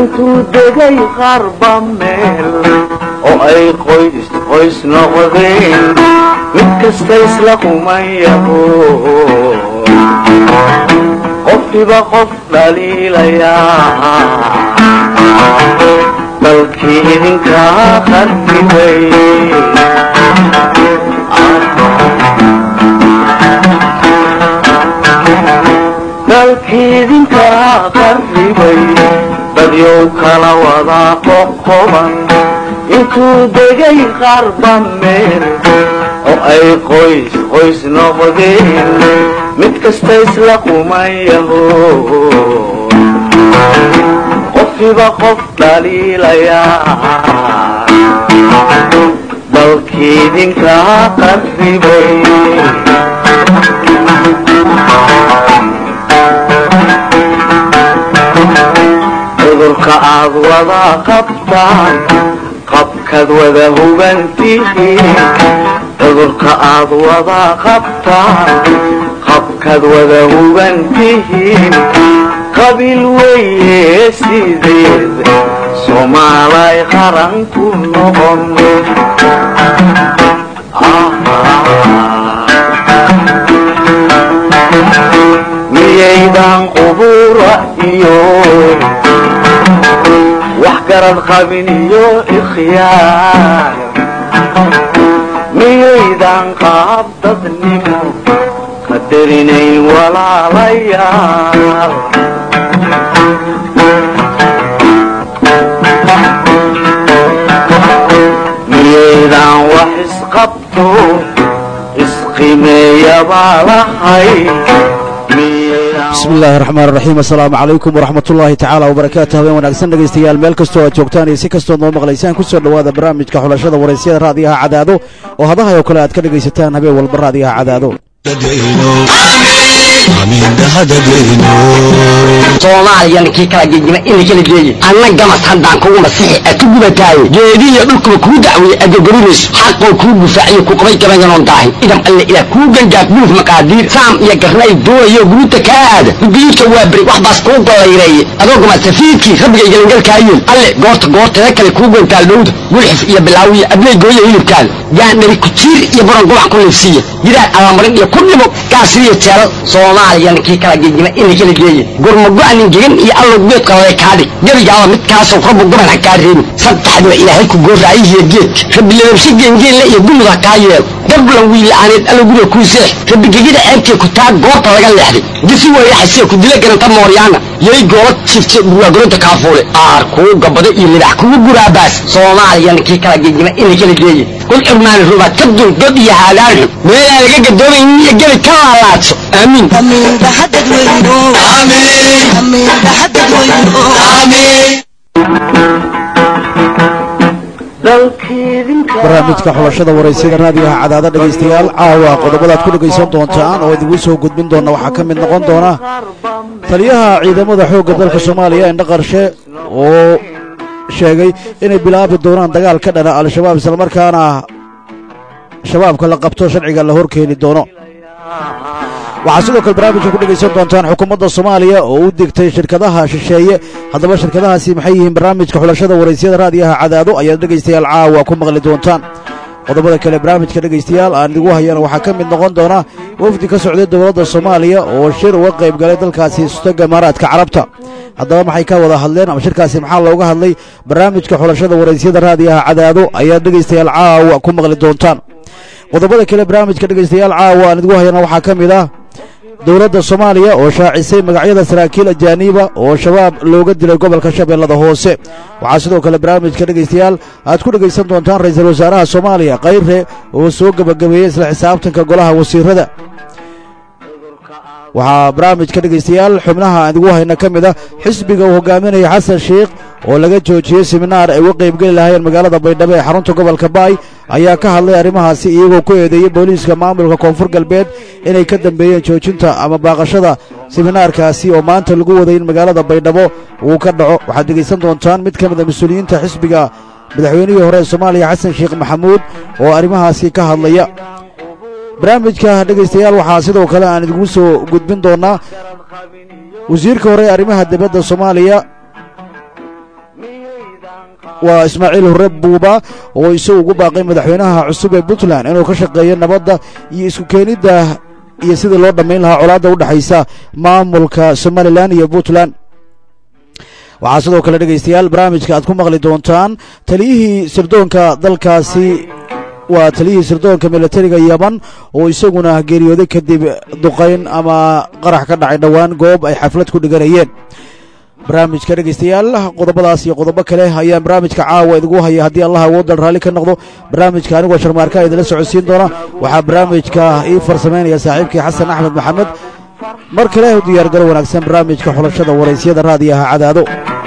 intuu degay qarba meel oo ay qoys qoys noqdeen mid kasta isla kumayaho qofkiba qof dhaliilayaa dalkii idinkaa qarribay dalkii idinkaa qarribay dadyow kala wadaa qoqoban intuu degay qarba meel oo ay qoys qoys noqdeen mid kasta isla kumayaho qofkiba qof dhaliilayaa dalkii idinkaa qarribay cudurka aad wada qabtaan qabkaad wada hubantihiin cudurka aad wada qabtaan qabkaad wada hubantihiin qabiil weeye sideed soomaalay qaran ku noqon miyaydan qubura iyo wax garad qabin iyo ikhyaar miyaydan qaab dadnimo qadarinayn walaalayaal miyaydan wax isqabto isqimeeyabaa lahay bismi illaahi raxmaan raxiim assalaamu calaykum waraxmat ullaahi tacaala wabarakaatu habeen wanaagsan dhegaystayaal meel kastoo aad joogtaan iyo si kastood noo maqlaysaan ku soo dhowaada barnaamijka xulashada waraysyada raadiyaha cadaado oo hadahay oo kale aad ka dhegaysataan habeen walba raadiyaha cadaado soomaaliyana kii kala gegima ina kala geeye anna gamas haddaan kugu masixi a ku gubataaye geedihiyo dhulkuba kuu dacweeye adogorinayso xaqoo kuu gufaaciyo ku qabay gabayanoon daahin idam alle ilaah kuu gangaaf buuf maqaadiir saam iyo garnay doonayo guruuta kaa aada gudiyuudka waa beri wax baas kuu gollayreeye adoo gama safiidkii rabbiga galangalkaayeel alle goorta goorteeda kale kuu gantaal dhowda gulxif iyo bilaawiya abley gooya hilibkaada gaandhari kujiir iyo baron gubac ku liifsiiya gidaar allamarin iyo ku dhimo gaasiriyo jeelal soomaaliyana kii kala gegima ina kala geeye gurmago-anin gegan iyo allow geedka lale kaadhig gebigaaba midkaasoo rabbu gaban ha kaa reebin saddexdiba ilaahay ku gooraayihiyo geedka rabbi lababshe geengeenle iyo gumud ha kaa yeelo gablan wiila'aaneed allow guriga kuu seex rabbi gegida ceebtee ku taa goobta laga leexday disi weeyaxasiya ku dila garanta mooryaana yay goola jifte burwaagolonta kaafuule aar kuu gabado iyo libax kugu guraabaas soomaaliyana kii kala gegima ina kala geeye kul xurmaani rubaad ka dul god iyo haadaan xun meelaan laga gadoomaynin iyo gebi ka laalaadso aamiin barnaamijka xulashada waraysyada raadiyaha cadaada dhegaystayaal caawa qodobadaad ku dhegaysan doontaan oo idigu soo gudbin doona waxaa ka mid noqon doona taliyaha ciidamada xoogga dalka soomaaliya indha qarshe oo sheegay inay bilaabi doonaan dagaal ka dhana al-shabaab islamarkaana shabaabka la qabto sharciga la horkeeni doono waxaa sidoo kale barnaamijka ku dhegaysan doontaan xukuumadda soomaaliya oo u digtay shirkadaha shisheeye haddaba shirkadahaasi maxay yihiin barnaamijka xulashada waraysyada raadiyaha cadaado ayaad dhegaystayaal caawa ku maqli doontaan qodobada kale barnaamijka dhegaystayaal aan idigu hayana waxaa ka mid noqon doona wafdi ka socday dowladda soomaaliya oo shir uga qayb galay dalkaasi sustaga imaaraadka carabta haddaba maxay ka wada hadleen ama shirkaasi maxaa looga hadlay barnaamijka xulashada waraysyada raadiyaha cadaado ayaad dhegaystayaal caawa ku maqli doontaan qodobada kale barnaamijka dhegaystayaal caawa aan idigu hayana waxaa ka mid ah dowladda soomaaliya oo shaacisay magacyada saraakiil ajaaniiba oo shabaab looga dilay gobolka shabeellada hoose waxaa sidoo kale barnaamijka dhegaystayaal aad ku dhegaysan doontaan ra-iisul wasaaraha soomaaliya kayre oo soo gebagabeeyey isla xisaabtanka golaha wasiirada waxaa barnaamijka dhegaystayaal xubnaha aan idigu hayna ka mid ah xisbiga uu hogaaminaya xasan sheikh oo laga joojiyey siminaar ay uga qaybgeli lahaayeen magaalada baydhabo ee xarunta gobolka baay ayaa ka hadlay arrimahaasi iyagoo ku eedeeyey booliiska maamulka koonfur galbeed inay ka dambeeyeen joojinta ama baaqashada siminaarkaasi oo maanta lagu waday in magaalada baydhabo uu ka dhaco waxaad dhegaysan doontaan mid ka mid a mas-uuliyiinta xisbiga madaxweynihii hore ee soomaaliya xasan sheekh maxamuud oo arrimahaasi ka hadlaya barnaamijka dhegaystayaal waxaa sidoo kale aan idigu soo gudbin doonaa wasiirka hore ee arrimaha dibadda soomaaliya waa ismaaciil hore buuba oo isagu ugu baaqay madaxweynaha cusub ee puntland inuu ka shaqeeyo nabadda iyo isku keenidda iyo sidii loo dhammayn lahaa colaadda u dhexaysa maamulka somalilan iyo puntland waxaa sidoo kale dhegaystayaal barnaamijka aad ku maqli doontaan taliyihii sirdoonka dalkaasi waa taliyihii sirdoonka militariga yaman oo isaguna geeriyooday kadib duqayn ama qarax ka dhacay dhowaan goob ay xaflad ku dhiganayeen barnaamijka dhegaystayaal qodobadaas iyo qodobo kale ayaan barnaamijka caawa idigu haya haddii allah awoodal raalli ka noqdo barnaamijka anigoo sharmaarka idinla socodsiin doona waxaa barnaamijka ii farsamaynaya saaxiibkii xasan axmed maxamed mar kale u diyaargaro wanaagsan barnaamijka xulashada waraysyada raadiyaha cadaado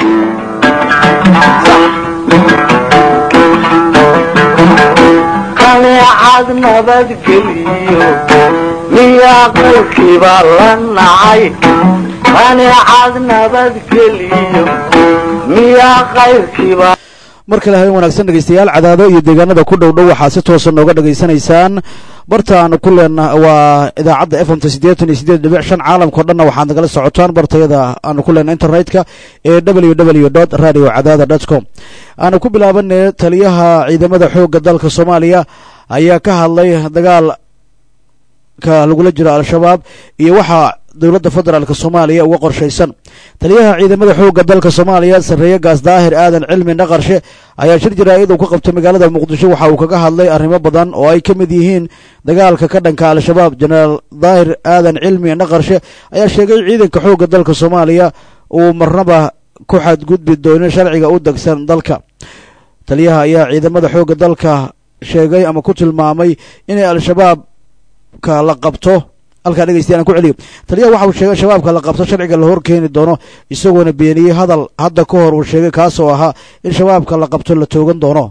kaneecad nabadgeliyo miyaa qurkiba la nacay kaneecad nabadgeliyo miyaa qayrkiiba mar kale habeen wanaagsan dhegaystayaal cadaado iyo deegaanada ku dhow dhow waxaad si toosa nooga dhegaysanaysaan barta aanu ku leena waa idaacadda f m ta siddeetan iyo siddeed dhibic shan caalamkao dhanna waxaad nagala socotaan bartayada aanu ku leena internetka ee w w dot radio cadaada dot com aanu ku bilaabanay taliyaha ciidamada xoogga dalka soomaaliya ayaa ka hadlay dagaalka lagula jiro al-shabaab iyo waxaa dowladda federaalk soomaaliya uga qorshaysan taliyaha ciidamada xoogga dalka soomaaliya sarreeye gaas daahir aadan cilmi naqarshe ayaa shir jaraa'id uu ka qabtay magaalada muqdisho waxa uu kaga hadlay arrimo badan oo ay ka mid yihiin dagaalka ka dhanka al-shabaab jenaraal daahir aadan cilmi naqarshe ayaa sheegay ciidanka xoogga dalka soomaaliya uu marnaba ku xadgudbi doonin sharciga u degsan dalka taliyaha ayaa ciidamada xoogga dalka sheegay ama ku tilmaamay inay al-shabaabka la qabto halkaa dhegeystayaal aan ku celiyo taliyaha waxa uu sheegay shabaabka la qabto sharciga la hor keeni doono isagoona beeniyey hadal hadda ka hor uu sheegay kaasoo ahaa in shabaabka la qabto la toogan doono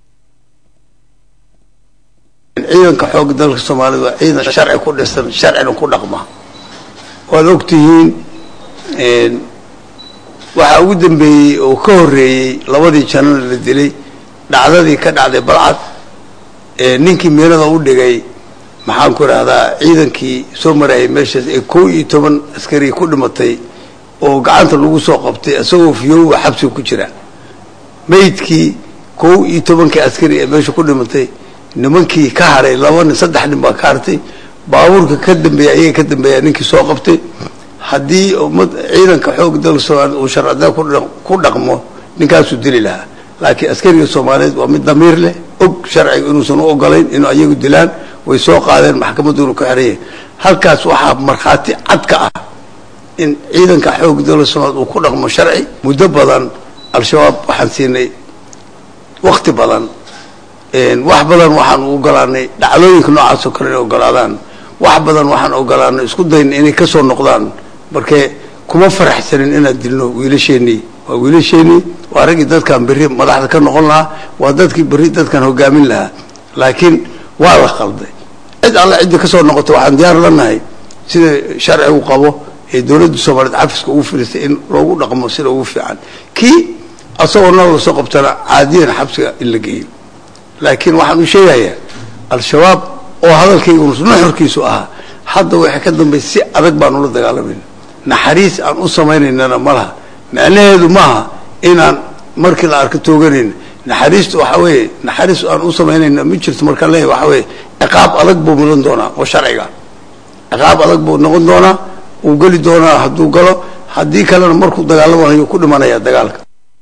ciidanka xoogga dalka soomaalida waa ciidan sharci ku dhisan sharcina ku dhaqma waad ogtihiin waxaa ugu dambeeyey oo ka horreeyey labadii janana la dilay dhacdadii ka dhacday balcad ninkii meelada u dhigay maxaan ku idhahdaa ciidankii soo marayay meeshaas ee kow iyo toban askari ku dhimatay oo gacanta lagu soo qabtay isagoo fiyoowa xabsiga ku jira maydkii kow iyo tobankii askari ee meesha ku dhimatay nimankii ka haray laba nin saddex nin baa ka hartay baabuurka ka dambeeya ayaga ka dambeeya ninkii soo qabtay haddii ummad ciidanka xoog dalka soomaaliyed uu sharcida ku dhaqmo ninkaasuu dili lahaa laakiin askariga soomaaliyeed waa mid damiir leh og sharciga inuusan u ogolayn inuu ayagu dilaan way soo qaadeen maxkamaduuna ku xeraya halkaas waxaa markhaati cad ka ah in ciidanka xoog dalka soomaaliyed uu ku dhaqmo sharci muddo badan al-shabaab waxaan siinay wakti badan wax badan waxaan u ogolaanay dhacdooyinka noocaasoo kale inay ogolaadaan wax badan waxaan ogolaanay isku dayna inay ka soo noqdaan markee kuma faraxsanin inaan dilno wiilasheenii waa wiilasheenii waa raggii dadkan berri madaxda ka noqon lahaa waa dadkii berri dadkan hogaamin lahaa laakiin waa la qalday cid alle cidda ka soo noqota waxaan diyaar la nahay sida sharcigu qabo ee dowladda soomaaliyeed cafiska ugu fidhistay in loogu dhaqmo sida ugu fiican kii asagoo nal la soo qabtana caadiyan xabsiga in la geeyo laakiin waxaan u sheegayaa al-shabaab oo hadalkaygu nuxurkiisu ahaa hadda waxay ka dambaysa si adag baan ula dagaalamayna naxariis aan u samaynaynana ma laha macnaheedu maaha inaan markii la arko tooganayna naxariistu waxa weeye naxariis aan u samaynayna ma jirto markaan leeyahy waxa weeye ciqaab adag buu mudan doonaa oo sharciga ciqaab adag buu noqon doonaa uu geli doonaa hadduu galo haddii kalena markuu dagaalamayo ku dhimanaya dagaalka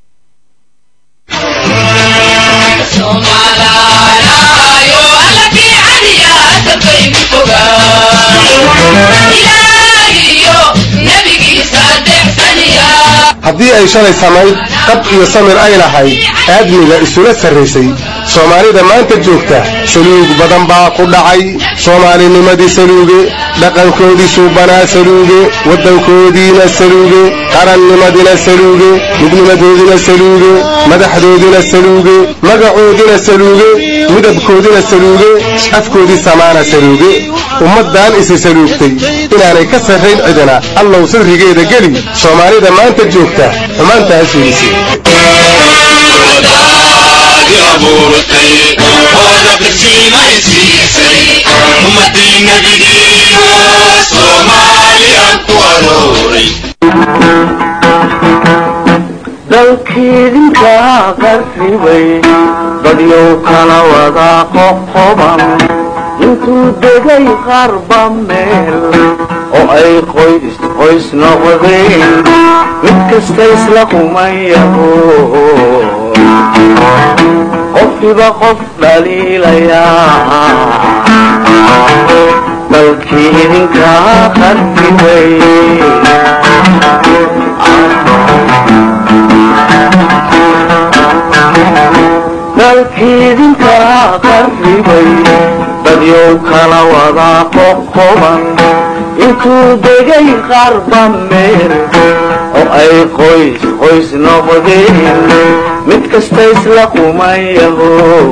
haddii ay shalay samayd qab iyo samir ay lahayd aadmiga isula sarraysay soomaalida maanta joogta saluug badan baa ku dhacay soomaalinimadii saluuge dhaqankoodii suubanaa saluuge waddankoodiina saluuge qarannimadina saluuge midnimadoodina saluuge madaxdoodina saluuge magacoodina saluuge midabkoodina saluuge afkoodii samaana saluuge ummaddan isi saluugtay inaanay ka sarrayn cidina allow sirrigeeda geli soomaalida maanta joogta xumaantaas weysay dalkiidinka qarribay dadyow kala wada qoqoban intuu degay qarba meel oo ay qoys qoys noqdeen mid kasta isla kumayaho qofkiba qof dhaliilayaa dalkii idinka qarribay dalkiidinka qarribay dadyow kala wada qoqoban intuu degay qarba meel oo ay qoys qoys noqdeen mid kasta isla kumayaho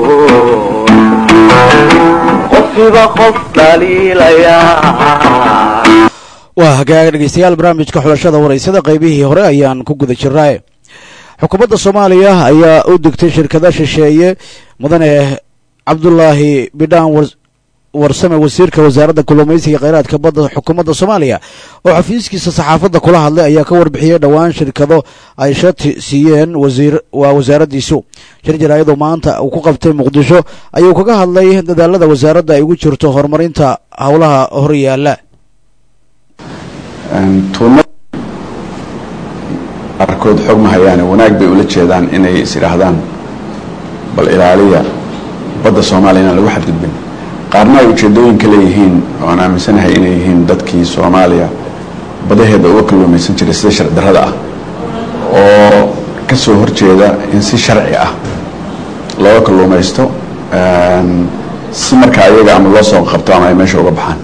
qofkiba qof dhaliilayaa waa hagaaga dhegeystayaal barnaamijka xulashada waraysada qaybihii hore ayaan ku guda jirnaa xukuumadda soomaaliya ayaa u digtay shirkada shisheeye mudane cabdulaahi bidhaan warsame wasiirka wasaaradda kalluumaysiga kheyraadka badda xukuumadda soomaaliya oo xafiiskiisa saxaafadda kula hadlay ayaa ka warbixiyey dhowaan shirkado ay shati siiyeen wasiir waa wasaaraddiisu shir jaraayadu maanta uu ku qabtay muqdisho ayuu kaga hadlay dadaalada wasaaradda ay ugu jirto horumarinta howlaha horyaala qaarkood xog ma hayaane wanaag bay ula jeedaan inay is idhaahdaan bal ilaaliya badda soomaaliya inaan lagu xadgudbin qaarna ay ujeedooyin ka leeyihiin oo aan aaminsanahay inay yihiin dadkii soomaaliya badaheeda uga kalluumaysan jiray sida sharci darrada ah oo ka soo horjeeda in si sharci ah looga kalluumaysto si markaa iyaga ama loo soo qabto ama ay meesha uga baxaan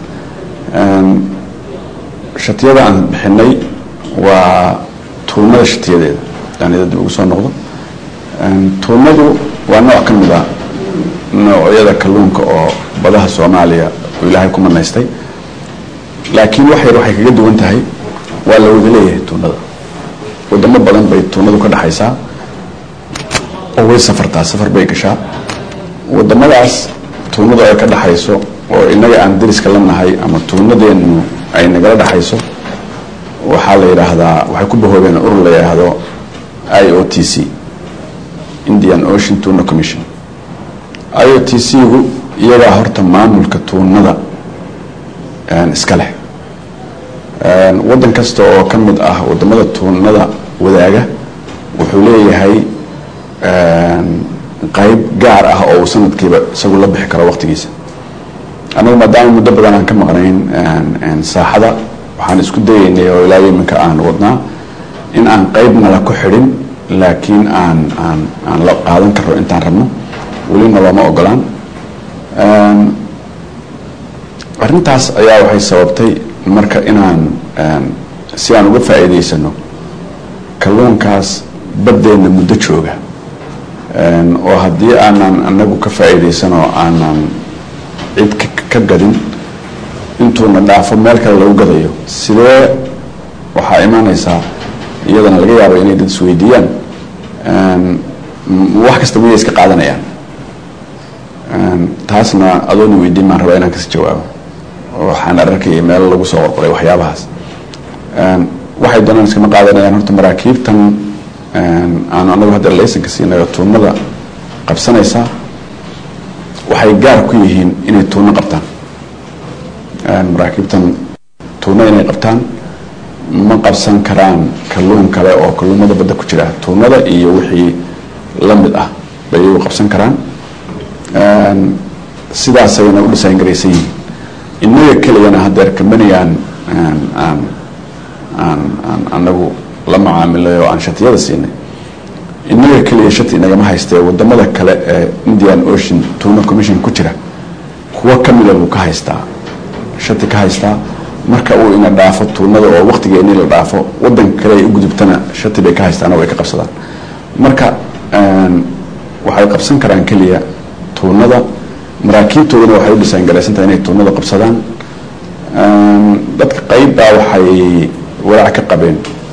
shatiyada aan bixinay waa tuumada shatiyadeeda daanida dib ugu soo noqdo tuumadu waa nooc ka mid a noocyada kalluunka oo badaha soomaaliya uu ilaahay ku manaystay laakiin wax yar waxay kaga duwan tahay waa la wada leeyahay tuunada wadamo badan bay tuunadu ka dhexaysaa oo way safartaa safar bay gashaa wadamadaas tuunadu ay ka dhexayso oo innaga aan dariska la nahay ama tuunadeenu ay nagala dhexayso waxaa la yidhaahdaa waxay ku bahoobeen urur la yidhaahdo i o t c indian ocean tuna commission i o t c-gu iyagaa horta maamulka tuunada iska leh waddan kasta oo ka mid ah wadamada tuunada wadaaga wuxuu leeyahay qayb gaar ah oo uu sanadkiiba isagu la bixi karo waqtigiisa anagu maadaama muddo badan aan ka maqnayn saaxada waxaan isku dayaynay oo ilaa iminka aan wadnaa in aan qaybnala ku xidhin laakiin aan aan aan la qaadan karo intaan rabno welina looma ogolaan arrintaas ayaa waxay sababtay marka inaan si aan uga faa'iidaysano kalluunkaas baddeenna muddo jooga oo haddii aanan anagu ka faa'iidaysanoo aanan cid ka gadin intuuna dhaafo meel kale lagu gadayo sidee waxaa imaanaysaa iyadana laga yaabo inay dad isweydiiyaan wax kasta miyay iska qaadanayaan taasna adoona weydiin maan rabaa inaan kasi jawaabo waxaan arkayay meel lagu soo qorqoray waxyaabahaas waxay doonaan iskama qaadanayaan horta maraakiibtan aanu anagu hadda laysanka siinayo tuunada qabsanaysaa waxay gaar ku yihiin inay tuuno qabtaan maraakiibtan tuuno inay qabtaan ma qabsan karaan kalluun kale oo kalluumada badda ku jira tuunada iyo wixii la mid ah bay iyagu qabsan karaan sidaasayna u dhisaan garaysan yihiin innaga keliyana hadeer kambaniyaan aan aan aan anagu la macaamilay oo aan shatiyada siinay innaga keliya shati inagama haystee wadamada kale ee indian ocean tuna commission ku jira kuwo kamida buu ka haystaa shati ka haystaa marka uu ina dhaafo tuunada oo waqtigeeni la dhaafo wadanka kale ay u gudubtana shati bay ka haystaan oo way ka qabsadaan marka waxay qabsan karaan keliya tuunada maraakiibtoodana waxay u dhisaan garaysantahay inay tuunada qabsadaan dadka qeybbaa waxay walaac ka qabeen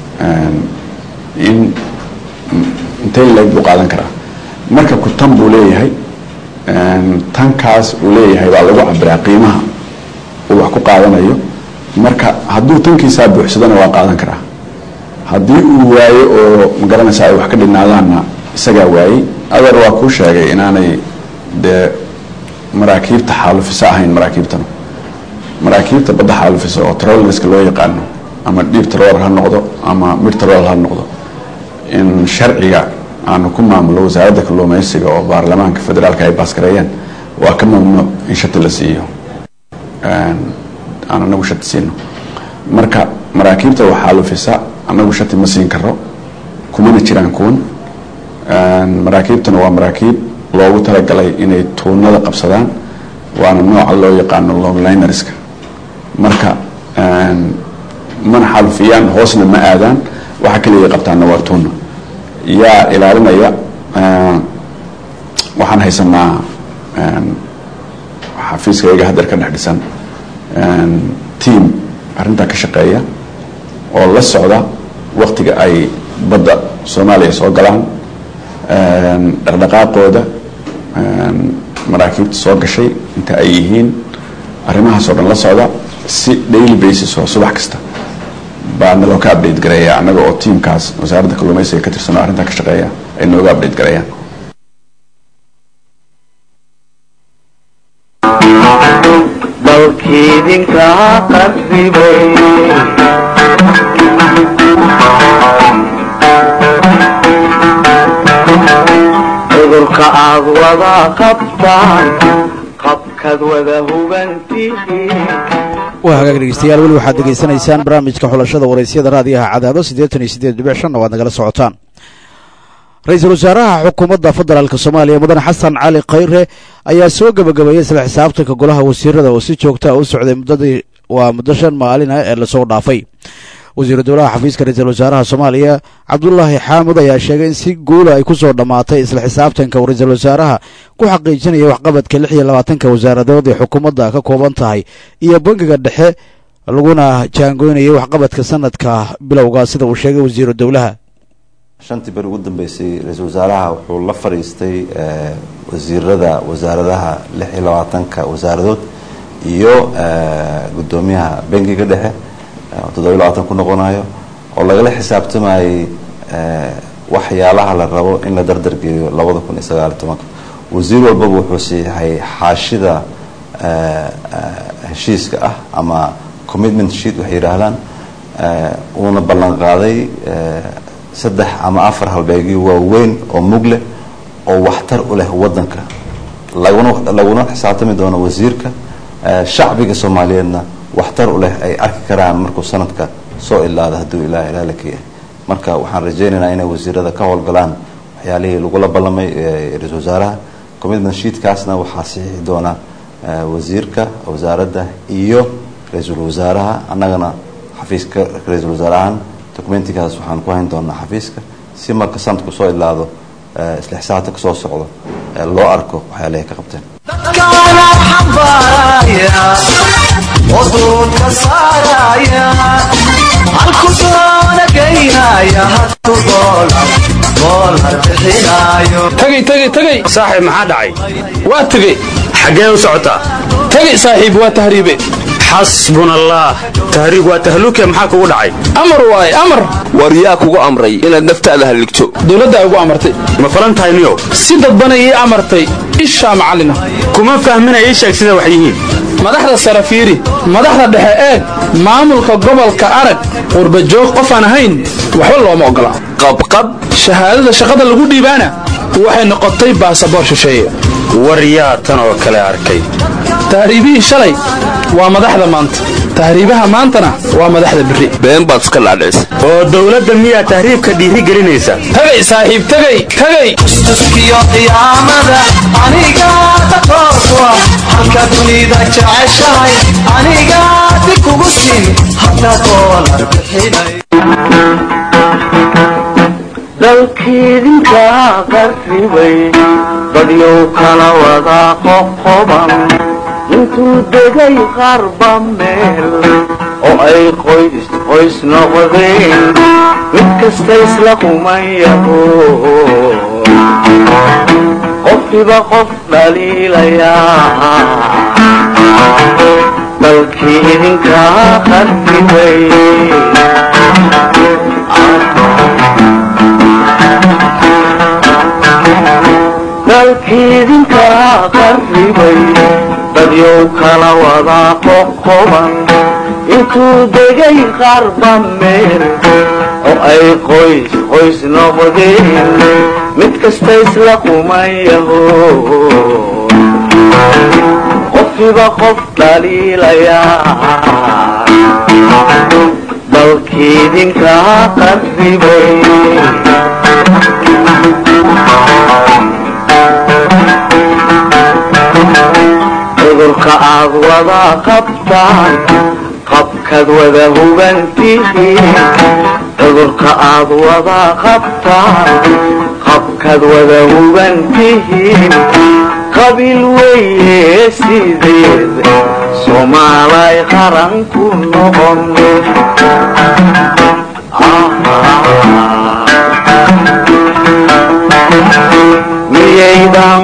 in intay leeg buu qaadan karaa marka ku tan buu leeyahay tankaas uu leeyahay baa lagu cabiraa qiimaha uu wax ku qaadanayo marka hadduu tankiisaa buuxsadana waa qaadan karaa haddii uu waayo oo magaranaysa ay wax ka dhinaadaanna isagaa waayey adeer waa kuu sheegay inaanay dee maraakiibta xaalufisa ahayn maraakiibtanu maraakiibta badda xaalufisa oo trollerska loo yaqaano ama dhiib troller ha noqdo ama mid troller ha noqdo in sharciga aanu ku maamulo wasaaradda kalluumaysiga oo baarlamaanka federaalka ay baaskareeyeen waa ka mamnuuc in shati la siiyo aan anagu shati siino marka maraakiibta wax xaalufisa anagu shati ma siin karo kumana jiraan kuwan maraakiibtana waa maraakiib loogu talagalay inay tuunada qabsadaan waana nooca loo yaqaano longlinerska marka mana xaalufiyaan hoosna ma aadaan waxa kaliya qabtaana waa tuuna yaa ilaalinaya waxaan haysanaa xafiiskayga hadeer ka dhex dhisan team arrintaa ka shaqeeya oo la socda waktiga ay badda soomaaliya soo galaan dhaqdhaqaaqooda maraakiibta soo gashay inta ay yihiin arrimahaas oo dhan la socda si daily basis oo subax kasta baa naloo ka update gareeya annaga oo tiamkaas wasaaradda kalluumaysiga ka tirsan oo arrintaa ka shaqeeya ay nooga update gareeyaan dalkiidinka qarribay cudurka aad wada qabtaan qabkaad wada hubantihiin waa hagaag dhegeystayaal weli waxaad degeysanaysaan barnaamijka xulashada waraysyada raadiyaha cadaado siddeetan iyo siddeed dhibic shanna waad nagala socotaan ra-iisul wasaaraha xukuumadda federaalk soomaaliya mudane xasan cali khayre ayaa soo gebagabeeyey isla xisaabtanka golaha wasiirada oo si joogta a u socday muddadii waa muddo shan maalin ah ee lasoo dhaafay wasiiru dowlaha xafiiska ra-iisul wasaaraha soomaaliya cabdulaahi xaamud ayaa sheegay in si guula ay ku soo dhammaatay isla xisaabtanka uu ra-iisul wasaaraha ku xaqiijinaya waxqabadka lix iyo labaatanka wasaaradood ee xukuumadda ka kooban tahay iyo bangiga dhexe laguna jaangoynayay waxqabadka sanadka bilowga sida uu sheegay wasiiru dowlaha shantii beri ugu dambeysay ra-iisul wasaaraha wuxuu la fadhiistay wasiirada wasaaradaha lix iyo labaatanka wasaaradood iyo guddoomiyaha bangiga dhexe toddobiyo labaatan ku noqonayo oo lagala xisaabtamayay waxyaalaha la rabo in la dardargeeyo labada kun iyo sagaal iyo tobanka wasiir walbaba wuxuu siixay xaashida heshiiska ah ama commitment sheet waxay yidhaahdaan uuna ballan qaaday saddex ama afar halbeegyo waaweyn oo mug leh oo waxtar u leh wadanka laguna laguna xisaabtami doono wasiirka shacbiga soomaaliyeedna waxtar u leh ay arki karaan markuu sanadka soo ilaado hadduu ilaah ilaah la keeyahay marka waxaan rajaynaynaa inay wasiirada ka howlgalaan waxyaalihii lagula ballamay ra-iisul wasaaraha commitment sheetkaasna waxaa saxiixi doona wasiirka wasaaradda iyo ra-iisul wasaaraha annagana xafiiska ra-iisul wasaarahan documentigaas waxaan ku hayn doonaa xafiiska si marka sanadku soo ilaado isla xisaabtanka soo socdo loo arko waxyaalahay ka qabteen waduunka saaraya halku doona geynaya hadu doolar doolar bixinayo tagay tagay tagay saaxiib maxaa dhacay waa tegey xaggee u socotaa tagay saaxiib waa tahriibe xasbuna allah tahriig waa tahluke maxaa kugu dhacay amar waaye amar war yaa kugu amray inaad naftaada halligto dowladda ay ugu amartay ma falan tahay niyow si dadbanay ii amartay ishaa macallina kuma fahmina ii sheeg sida wax yihiin madaxda sare fiiri madaxda dhexe eeg maamulka gobolka arag qurbajoog qof aan ahayn waxba looma ogola qabqab shahaadada shaqada lagu dhiibaana waxay noqotay baasaboor shisheeye war yaa tan oo kale arkay tahriibihii shalay waa madaxda maanta tahriibaha maantana waa madaxda berri been baad iska dhaadhicisa oo dowladda miyaa tahriibka dhiiri gelinaysa tagay saaxiib tagay tagay tuskiyo qiyaamada aniga daqoorkua halka dunida jeceshahay aniga dib kugu siin hada doolar bixinay dalkiidinka qarribay dadyow kala wada qoqoban intuu degay qarba meel oo ay qoys qoys noqdeen mid kasta isla kumayaho qofkiba qof dhaliilayaa dalkii idinka qarribay dalkiidinka qarribay dadyow kala wadaa qoqoban intuu degay qarba meel oo ay qoys qoys noqdeen mid kasta isla kumayaho qofkiiba qof dhaliilayaa dalkiidinka qarribay cudurka aad wada qabtaan qabkaad wada hubantihiin cudurka aad wada qabtaan qabkaad wada hubantihiin qabiil weeye sideed soomaalay qaran ku noqon miyaydan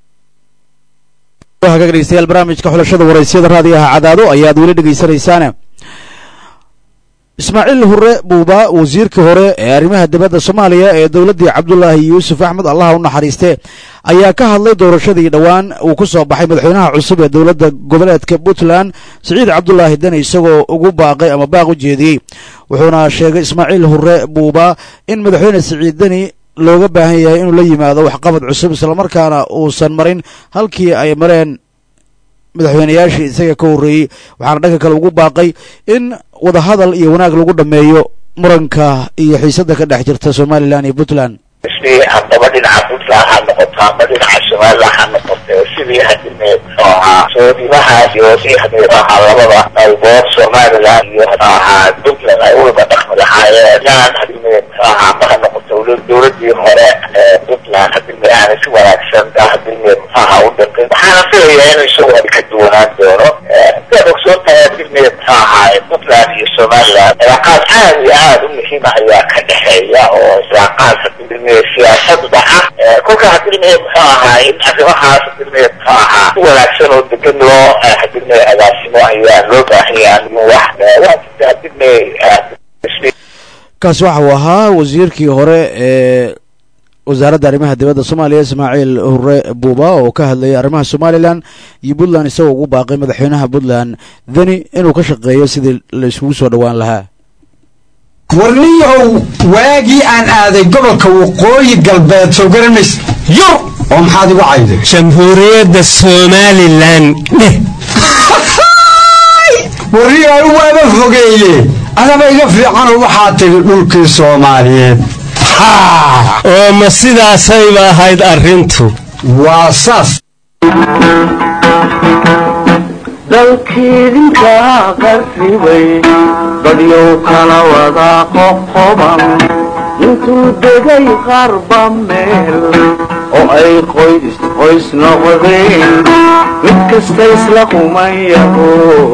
hagaag dhegeystayaal barnaamijka xulashada waraysyada raadiyaha cadaado ayaad weli dhegeysanaysaane ismaaciil hure buuba wasiirkii hore ee arrimaha dibadda soomaaliya ee dowladdii cabdulaahi yuusuf axmed allaha u naxariiste ayaa ka hadlay doorashadii dhowaan uu ku soo baxay madaxweynaha cusub ee dowladda goboleedka puntland siciid cabdulaahi deni isagoo ugu baaqay ama baaq u jeediyey wuxuuna sheegay ismaaciil hure buuba in madaxweyne siciid deni looga baahan yahay inuu la yimaado waxqabad cusub islamarkaana uusan marin halkii ay mareen madaxweynayaashii isaga ka horreeyey waxaana dhanka kale ugu baaqay in wadahadal iyo wanaag lagu dhammeeyo muranka iyo xiisadda ka dhex jirta somalilan iyo puntland sidii haddaba dhinaca puntland ha noqoto ama dhinaca somalilan ha noqoto sidii hadime muxuu ahaa soodimahaas iyo si hadii ahaa labada qaybood somalilan iyo muxuu ahaa puntland ay uwada dhaqmi lahaayeen yaan hadime muxuu ahaa ma ha noqoto dowladii hore ee puntland hadime aanay si wanaagsan hadime muxuu ahaa u dhaqin waxaana filayaa inuu isagoo ka duwanaan doono sidaad ogsoon tahay hadime muxuu ahaa puntland iyo somalilan cilaaqaad aad iyo aad u muhiima ayaa ka dhexeeya oo cilaaqaad hadime siyaasadu dhaca kolka hadime muxuu ahaa in arrimahaas hadime muxuu ahaa si wanaagsan oo degan loo hadime agaasimo ayaa loo baahanyaa wax waa jirta hadime kaasi waxa uu ahaa wasiirkii hore ee wasaaradda arrimaha dibadda soomaaliya ismaaciil hure buuba oo ka hadlayay arrimaha somalilan iyo puntland isagoo ugu baaqay madaxweynaha puntland deni inuu ka shaqeeyo sidii la isugu soo dhowaan lahaa warniyahow waagii aan aaday gobolka waqooyi galbeed soo garanays yur oo maxaad igu cayday jamhuuriyadda somalilan dheh warniyahow waaba fogeeye adaba iga fiicanoo waxaa tidhi dhulkii soomaaliyeed oo ma sidaasayba ahayd arrintu waa saas dalkiidinka qarribay dadyow kala wadaa qoqoban intuu degay qarba meel oo ay qoys qoys noqdeen mid kasta isla kumayaho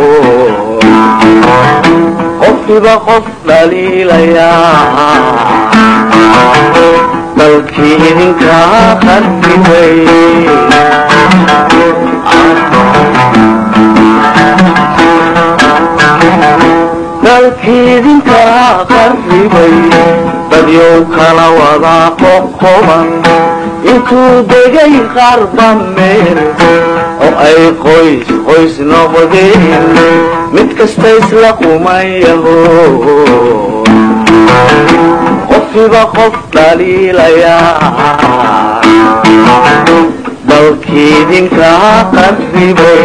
qofkiiba qof dhaliilayaa dalkii idinka qarribay dalkiidinka qarribay dadyow kala wadaa qoqoban intuu degay qarba meel oo ay qoys qoys noqdeen mid kasta isla kumayaho qofkiiba qof dhaliilayaa dalkiidinka qarribay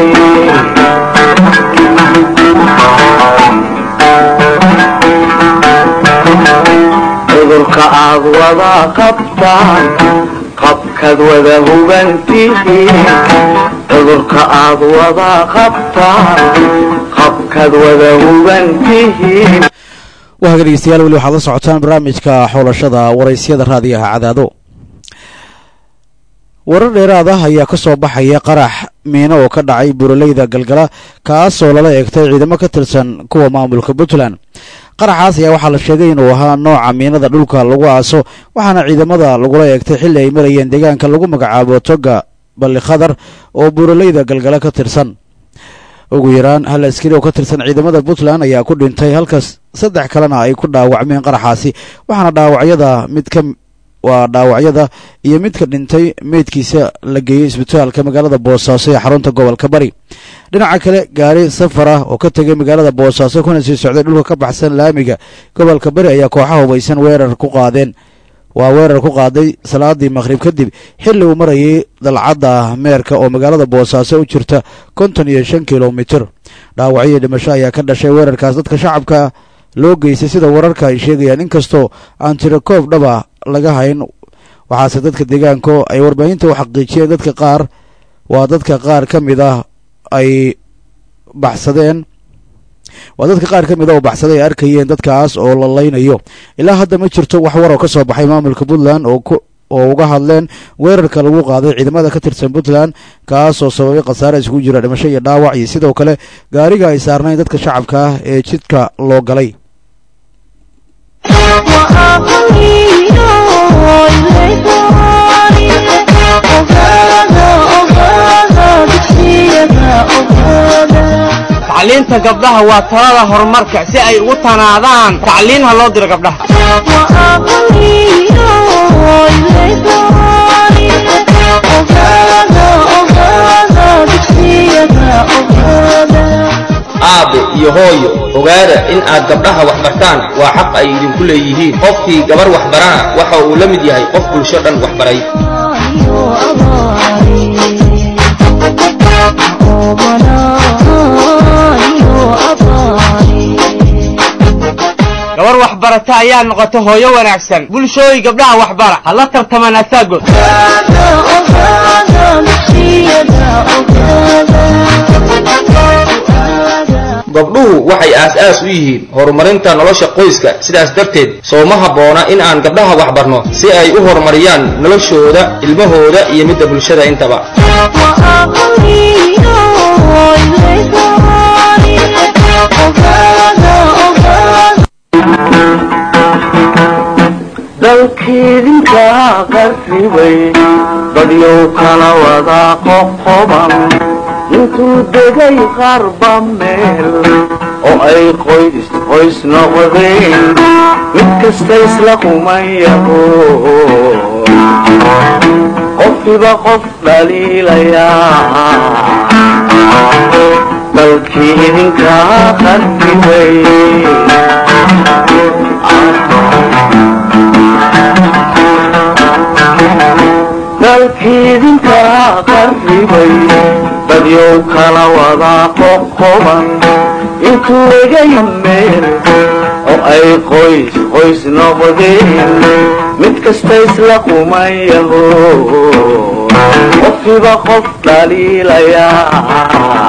cudurka aad wada qabtaan qabkaad wada hubantihiin cudurka aad wada qabtaan qabkaad wada hubantihiin wahaga dhegeystayaal weli waxaad la socotaan barnaamijka xulashada waraysyada raadiyaha cadaado warar dheeraad ah ayaa ka soo baxaya qarax miino oo ka dhacay buuraleyda galgala kaasoo lala eegtay ciidamo ka tirsan kuwa maamulka puntland qaraxaas ayaa waxaa la sheegay inuu ahaa nooca miinada dhulka lagu aaso waxaana ciidamada lagula eegtay xilli ay marayeen deegaanka lagu magacaabo toga balli khadar oo buuraleyda galgala ka tirsan ugu yaraan hal askari oo ka tirsan ciidamada puntland ayaa ku dhintay halkaas saddex kalena ay ku dhaawacmeen qaraxaasi waxaana dhaawacyada mid ka waa dhaawacyada iyo midka dhintay meydkiisa la geeyey isbitaalka magaalada boosaaso ee xarunta gobolka bari dhinaca kale gaari safar ah oo ka tegay magaalada boosaaso kuna sii socday dhulka ka baxsan laamiga gobolka bari ayaa kooxaha hubaysan weerar ku qaadeen waa weerar ku qaaday salaadii maqhrib kadib xilli uu marayay dalcadda meerka oo magaalada boosaaso u jirta konton iyo shan kilomitir dhaawacyo dhimasho ayaa ka dhashay weerarkaas dadka shacabka loo geystay sida wararka ay sheegayaan inkastoo aan tirakoob dhaba laga hayn waxaase dadka deegaanku ay warbaahinta u xaqiijiyeen dadka qaar waa dadka qaar ka mid ah ay baxsadeen waa dadka qaar ka mid a oo baxsaday ay arkayeen dadkaas oo la laynayo ilaa hadda ma jirto wax war oo ka soo baxay maamulka puntland oo ku oo uga hadleen weerarka lagu qaaday ciidamada ka tirsan puntland kaas oo sababay khasaare isugu jira dhimasho iyo dhaawac iyo sidoo kale gaariga ay saarnayn dadka shacabka ah ee jidka loo galay tacliinta gabdhaha waa talada horumarka si ay ugu tanaadaan tacliin ha loo diro gabdhaha aabe iyo hooyo ogaada in aad gabdhaha wax bartaan waa xaq ay idinku leeyihiin qofkii gabar wax barana waxa uu la mid yahay qof bulsho dhan wax baray gabar waxbarata ayaa noqota hooyo wanaagsan bulshooy gabdhaha waxbara ha la tartamaan asaagood gabdhuhu waxay aas-aas u yihiin horumarinta nolosha qoyska sidaas darteed sooma habboona in aan gabdhaha waxbarno si ay u horumariyaan noloshooda ilmahooda iyo midda bulshada intaba dalkiidinka qarribay badyow kala wada qoqoban intuu degay qarba meel oo ay qoys qoys noqdeen mid kasta isla kumayaho qofkiba qof dhaliilayaa dalkii idinka qarribay dalkiidinka qarribay dadyow kala wada qoqoban intuu egay meel oo ay qoys qoys noqdeen mid kasta isla kumayaho qofkiba qof dhaliilayaa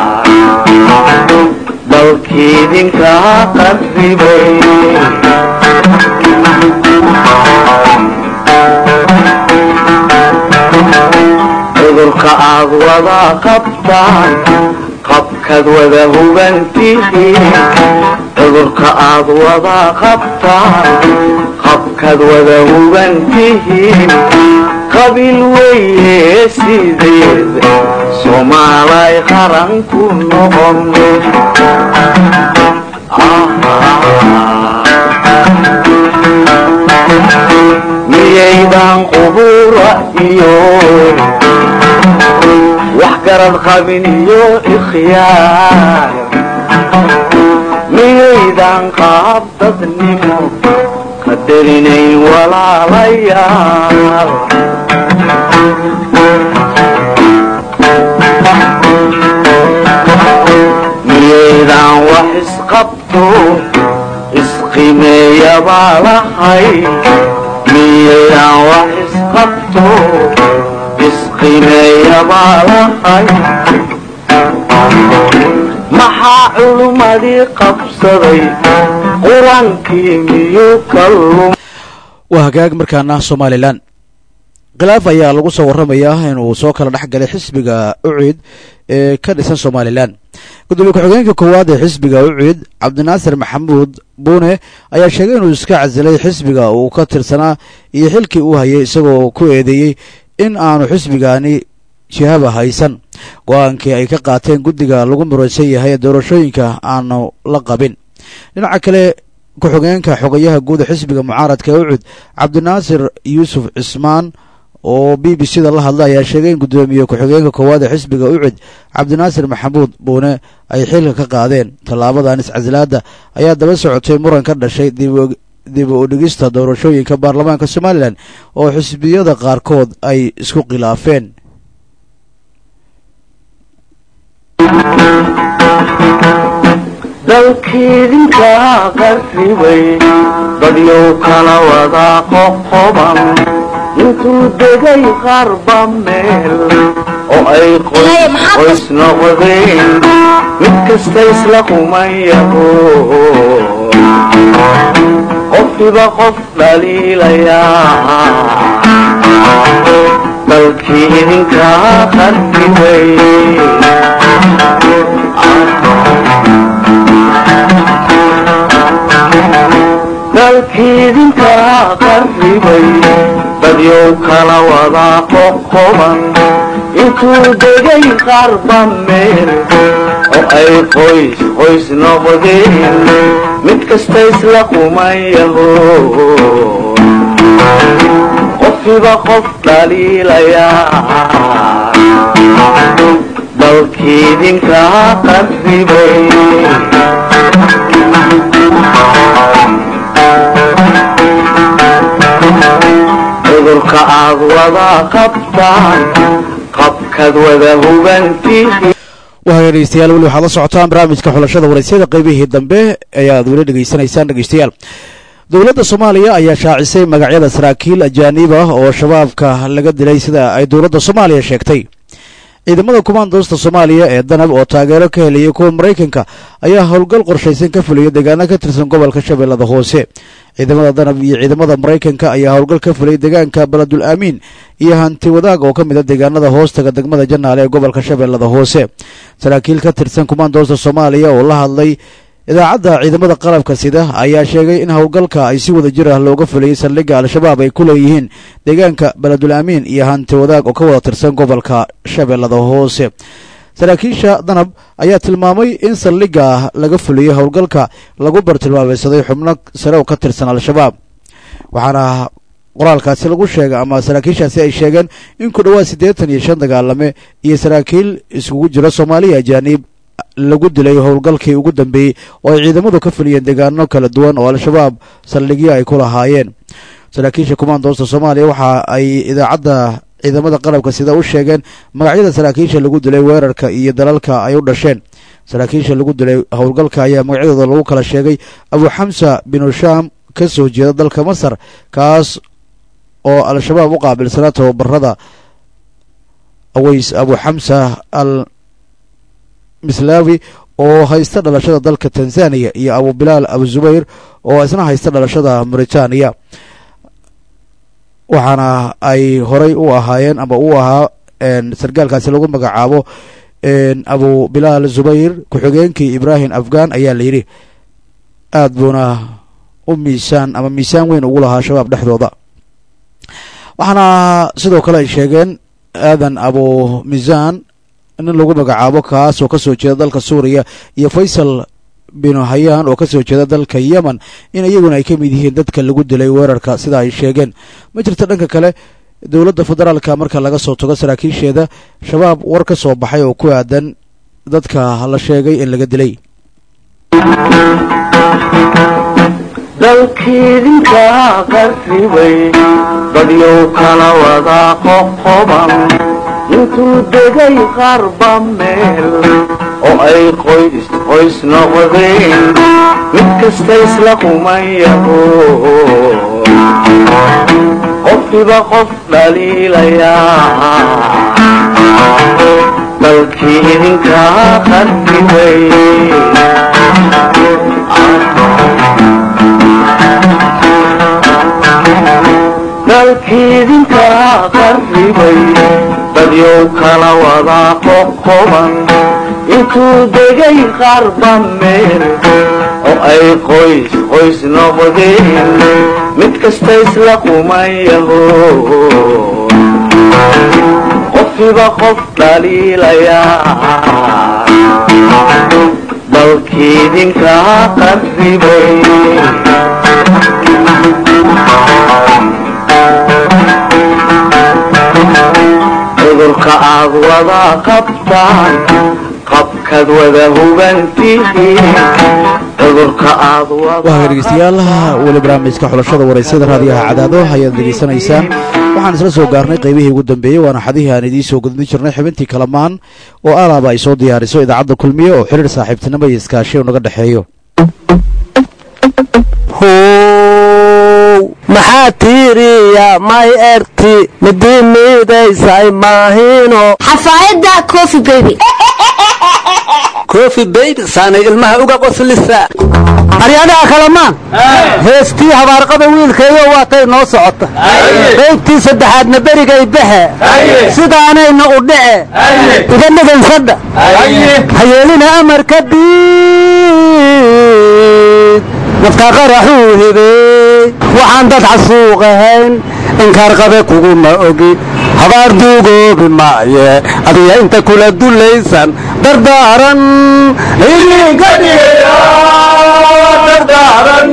dalkiidinka qarribay cudurka aad wada qabtaan qabkaad wada hubantihiin cudurka aad wada qabtaan qabkaad wada hubantihiin qabiil weye sideed soomaalay qaran ku noqon miyaydan qubura iyo wax garad qabin iyo ikhyaar miyaydan qaab dadnimo qadarinayn walaalayaal miyaydan wax isqabto isqimeeyabaa lahay miyaydan wax isqabto maxaa culummadii qabsaday qur-aankii miyuu ka lum waa hagaag markaana somalilan khilaaf ayaa lagu soo warramayaa inuu soo kala dhex galay xisbiga uciid ee ka dhisan somalilan gudoomiye ku-xigeenka koowaad ee xisbiga uciid cabdinaasir maxamuud buune ayaa sheegay inuu iska casilay xisbiga uu ka tirsanaa iyo xilkii uu hayay isagoo ku eedeeyey in aanu xisbigaani jihaba haysan go-aankii ay ka qaateen guddiga lagu muraysan yahay ee doorashooyinka aanu la qabin dhinaca kale ku-xigeenka xogayaha guud ee xisbiga mucaaradka ee ucud cabdinaasir yuusuf cismaan oo b b c da la hadla ayaa sheegay in guddoomiye ku-xigeenka koowaad ee xisbiga ucud cabdinaasir maxamuud buune ay xilka ka qaadeen tallaabadan iscasilaada ayaa daba socotay muran ka dhashay dib u dhigista doorashooyinka baarlamaanka somalilan oo xisbiyada qaarkood ay isku khilaafeen dalkiidinka qarribay dadyow kala wada qoqoban intuu degay qarba meel oo ay qoys noqdeen mid kasta isla kumayaho qofkiba qof dhaliilayaa dalkii idinka qarribay dalkiidinka qarribay dadyow kala wada qoqoban intuu degay qarba meel oo ay qoys qoys noqdeen mid kasta isla kumayaho qofkiba qof dhaliilayaa dalkiidinka qarribay cudurka aad wada qabtaan qabkaad wada hubantihi waaya dhegeystayaal weli waxaad la socotaan barnaamijka xulashada waraysyada qaybihii dambe ayaad weli dhegeysanaysaan dhegeystayaal dowladda soomaaliya ayaa shaacisay magacyada saraakiil ajaanib ah oo shabaabka laga dilay sida ay dowladda soomaaliya sheegtay ciidamada kumaandoosta soomaaliya ee danab oo taageero ka helaya kuwa maraykanka ayaa howlgal qorshaysan ka fulaya deegaano ka tirsan gobolka shabeellada hoose ciidamada danab iyo ciidamada maraykanka ayaa howlgal ka fulay deegaanka baladul aamiin iyo hanti wadaag oo ka mid a deegaanada hoostaga degmada janaale ee gobolka shabeellada hoose saraakiil ka tirsan kumaandoosta soomaaliya oo la hadlay idaacadda ciidamada qalabka sida ayaa sheegay in howlgalka ay si wada jir ah looga fulayay saldhigga al-shabaab ay ku leeyihiin deegaanka baladul aamiin iyo hanti wadaag oo ka wada tirsan gobolka shabeellada hoose saraakiisha danab ayaa tilmaamay in saldhigga laga fuliyey howlgalka lagu bartilmaameysaday xubno sare oo ka tirsan al-shabaab waxaana qoraalkaasi lagu sheegay ama saraakiishaasi ay sheegeen in ku dhowaad siddeetan iyo shan dagaalame iyo saraakiil iskugu jira soomaaliya ajaaniib lagu dilay howlgalkii ugu dambeeyey oo ay ciidamadu ka fuliyeen deegaano kala duwan oo al-shabaab saldhigyo ay ku lahaayeen saraakiisha kumaandoosta soomaaliya waxa ay idaacadda ciidamada qalabka sida u sheegeen magacyada saraakiisha lagu dilay weerarka iyo dalalka ay u dhasheen saraakiisha lagu dilay howlgalka ayaa magacyadooda lagu kala sheegay abu xamsa binu shaam ka soo jeeda dalka masar kaas oo al-shabaab u qaabilsanaa tababarada aweys abu xamsa al mislawi oo haysta dhalashada dalka tanzaniya iyo abu bilaal abu zubayr oo isna haysta dhalashada mauritaniya waxaana ay horay u ahaayeen ama u ahaa sargaalkaasi lagu magacaabo abu bilaal zubayr ku-xigeenkii ibrahim afghan ayaa la yidhi aad buuna u miisaan ama miisaan weyn ugu lahaa shabaab dhexdooda waxaana sidoo kale ay sheegeen aadan abu miisaan nin lagu magacaabo kaas oo ka soo jeeda dalka suuriya iyo faysal binu hayaan oo ka soo jeeda dalka yemen in iyaguna ay ka mid yihiin dadka lagu dilay weerarka sida ay sheegeen ma jirto dhanka kale dowladda federaalka marka laga soo tago saraakiisheeda shabaab war ka soo baxay oo ku aadan dadka la sheegay in laga dilay dalkiidinka qarribay dadyow kala wada qoqoban intuu degay qarba meel oo ay qoys qoys noqdeen mid kasta isla kumayaho qofkiba qof dhaliilayaa dalkii idinka qarribay dalkiidinka qarribay dadyow kala wada qoqoban intuu degay qarba meel oo ay qoys qoys noqdeen mid kasta isla kumayaho qofkiba qof dhaliilaya dalkiidinka qarribay cudurka aad wada qabtaan qabkaad wada hubantihiin cudurka aad waa dhegeystayaal weli barnaamijka xulashada waraysada raadiyaha cadaado ayaad degeysanaysaan waxaan isla soo gaarnay qaybihii ugu dambeeyey waana xadihii aan idiin soo gudbin jirnay xubintii kalamaan oo alaaba ay soo diyaariso idaacadda kulmiye oo xiriir saaxiibtinimo iyo iskaashi naga dhexeeyo maxaa tiiriya may erti midii miidaysay maahino xafaayadda coffee baby kofi bayb saanay ilmaha uga qoslisa aryadaha kalamaan heestii habaarqada wiilkaeyo waatay noo socota qaybtii saddexaadna berigay baxe sidaanayna u dhace iga dhigansadha hayeelina amarka diid naftaa qaraxuu hibey waxaan dad xasuuq ahayn inkaarqabe kuguma ogi habaar duugoobi maaye adiga inta kula dulaysan dardaaran idinka dhigaya dardaaran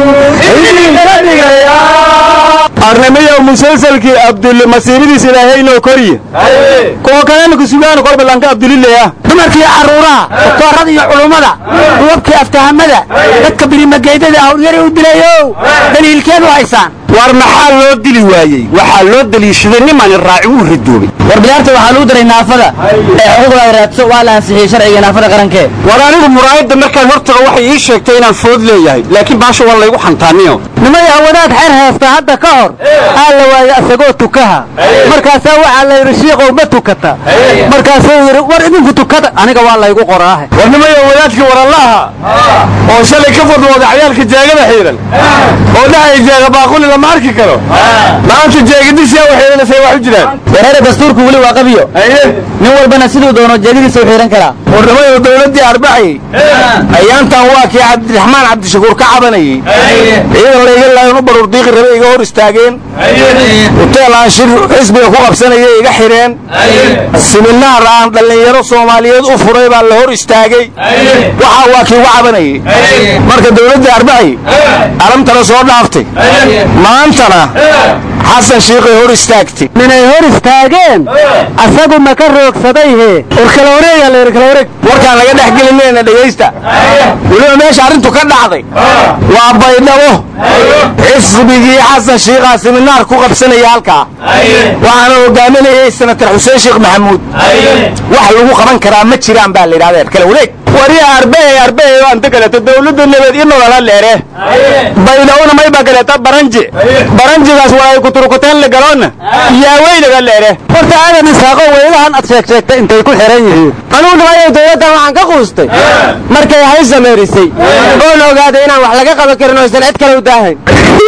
idinka dhigaya arnimiyo musalsalkii abdulle masiibadiis ilaahaynoo koriye kuwa kalena kusugaan korbalanka abdulileya dumarkii carruuraha doktoorada iyo culummada duwabkii aftahamada dadka birimageydada hawlyari u dilayo daliilkeedu haysaan war maxaa loo dili waayey waxaa loo daliishaday nimani raaci wuu ridoobay war bilaarta waxaa lagu daray naafada ee xuquuqda ay raadso waa la ansixiyey sharciga naafada qarankee war anigu muraayadda markaan hortago waxay ii sheegtay inaan food leeyahay laakiin baasha waa laygu xantaaniyo nimay hawadaad xeer heesta hadda ka hor aa la waayey asagoo tukaha markaasaa waxaa la yidhi shiiqow ma tukata markaasuu yidhi war idinku tukada aniga waa laygu qoraahe war nimayo wadaadkii warallaha oo shalay ka fadwooda cayaalka jeegada xiiran oo dhahay jeega baaquli lama arki karo maanta jeegadiisia u xiiranasay wax u jiraan wareere dastuurku weli waa qabiyo nin walbana siduu doono jeegadiisa u xiiran karaa warnimayo dowladdii arbacay ayaantan waa kii cabdiraxmaan cabdishakuur ka cabanayey ciidan layga laayan u baruur diiqi rabe iga hor istaageen huteel aan shir xisbiga ku qabsanaya iga xidheen siminaar aan dhallinyaro soomaaliyeed u furay baa la hor istaagay waxaa waa kii uga cabanayey marka dowladdii arbacay alamtana soo dhaaftay maantana xasan shiiqay hor istaagtay minay hor istaageen asagu ma ka roogsadayhe warkala wareega la kala wareeg warkaan laga dhex gelinayna dhegaysta weliba meesha arrintu ka dhacday waa baydhabo xisbigii xasan shiiqaa siminaar ku qabsanaya halkaa waxaana hogaaminayay senatar xuseen sheekh maxamuud wax lagu qaban karaa ma jiraan baa la yidhahda kala wareeg wariya arbee arbee oo anta kaleeto dawladda nabad iyo nolola dheere baydhawona may baa kaleeta baranji baranjigaas waa ay kuturkuteen la galoona yaaweynaga dheere horta aadan isaaqo weylahan ad sheeg sheegtay intay ku xiran yihiin anugu nimayo dowladdan waxaan ka quustay markay hay sameerisay oon ogaaday inaan wax laga qaban karin oo isan cid kale u daahayn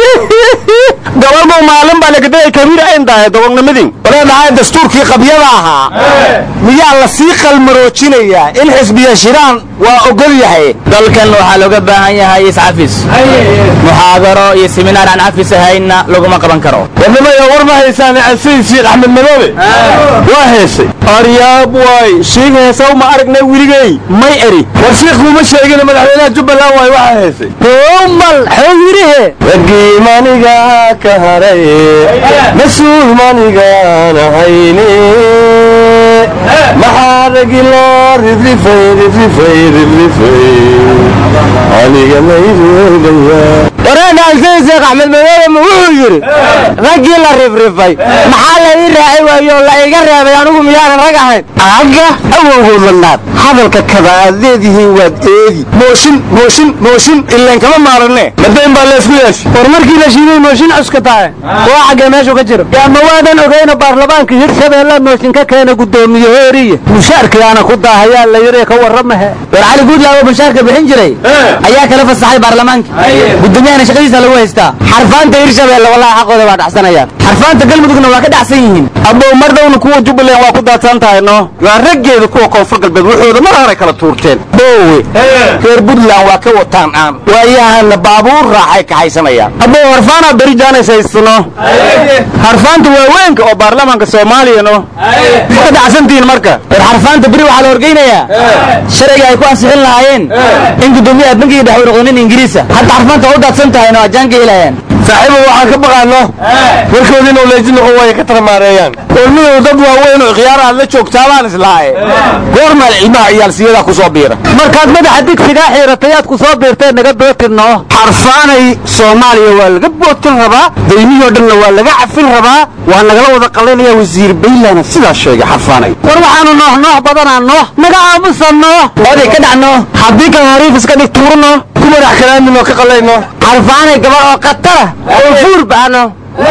gabalmuu maalin baa lagaday kabiir ayn dahay dogonnimadii walee dhahay dastuurkii qabyada ahaa miyaa la sii qalmaroojinayaa in xisbiya shiraan waa ogol yahay dalkan waxaa looga baahan yahay iscafis muxaadaro iyo siminaar aan cafis ahaynna laguma qaban karo warnimayo war ma haysaan sayid shiikh axmed madoobe waa heesay aryaab waay shiikh heesaw ma aragnay weligey may eri war shiikh kuma sheegin madaxweynaha jubbaland waay waxaa heesay umal xoo yidhihe raggii maniga ka haray mas-uul manigaan ahayne maxaa ragi loo ridrifay ridrifay ridrifay aniga mayroogaya wareegaan sayid sheekh axmed madoobe ma wuxuu yidhi raggii la rifrifay maxaa la ii raacay waayo la iga reebay anigu miyaanan rag ahayn agga awowgood ladnaad hadalka kada aad leedihiin waad eegi mooshin mooshin mooshin ileen kama maaranne madayn baa leesku yeeshay war markii la shiiday mooshin cuska tahay waa xaggee meeshu ka jiro yaa ma waadan ogeyna baarlamaanka hirshabeelle mooshin ka keena guddoomiye hooriye mushaarkiyaana ku daahayaa la yidhi ka warramahe war cali guudlaawo mushaarka bixin jiray ayaa kala fasaxay baarlamaanka gudoomiyaha ninkaana shaqadiisa lagu haystaa xarfaanta hirshabeelle wallahi xaqooda waa dhacsanayaan xarfaanta galmudugna waa ka dhacsan yihiin abow mar dhowna kuwa jubbaland waa ku daadsan tahay no waa raggeeda kuwa koonfur galbeed wuxuuda mar hore kala tuurteen boowe reer puntland waa ka wataan aan waayahana baabuur raaxay kaxaysanayaan abow harfaanaa beri jaanis haysano harfaanta waaweynka oo baarlamaanka soomaaliya no ka dhacsantihiin marka war xarfaanta beri waxaa la horgeynayaa sharciga ay ku ansixin lahaayeen in guddoomiyaha bankiga dhex uu noqdo nin ingiriisa hadda xarfaanta waa u daadsan tahayna waa jaanka helayaan saaxiibo waxaan ka baqaano warkoodii inuu leeji noqon waayo ka taramaareeyaan olmidow dad waaweyn oo khiyaar aad la joogtaabaan islaaye goormaal ilmaha ciyaalsiyadaa ku soo biira markaad madaxa digsigaa xiiratay aad ku soo biirteen naga bootirno xarfaanay soomaaliya waa laga bootin rabaa daymihii dhanna waa laga cafin rabaa waa nagala wada qalinaya wasiir baylana sidaas sheegay xarfaanay war waxaanu noox noox badanaa noox naga aamusanno oday ka dhacno haddii kan hariif iska dhig tuurno ku madax kalaaminoo ka qalayno xarfaanay gabar oo qatara oo fuur baxno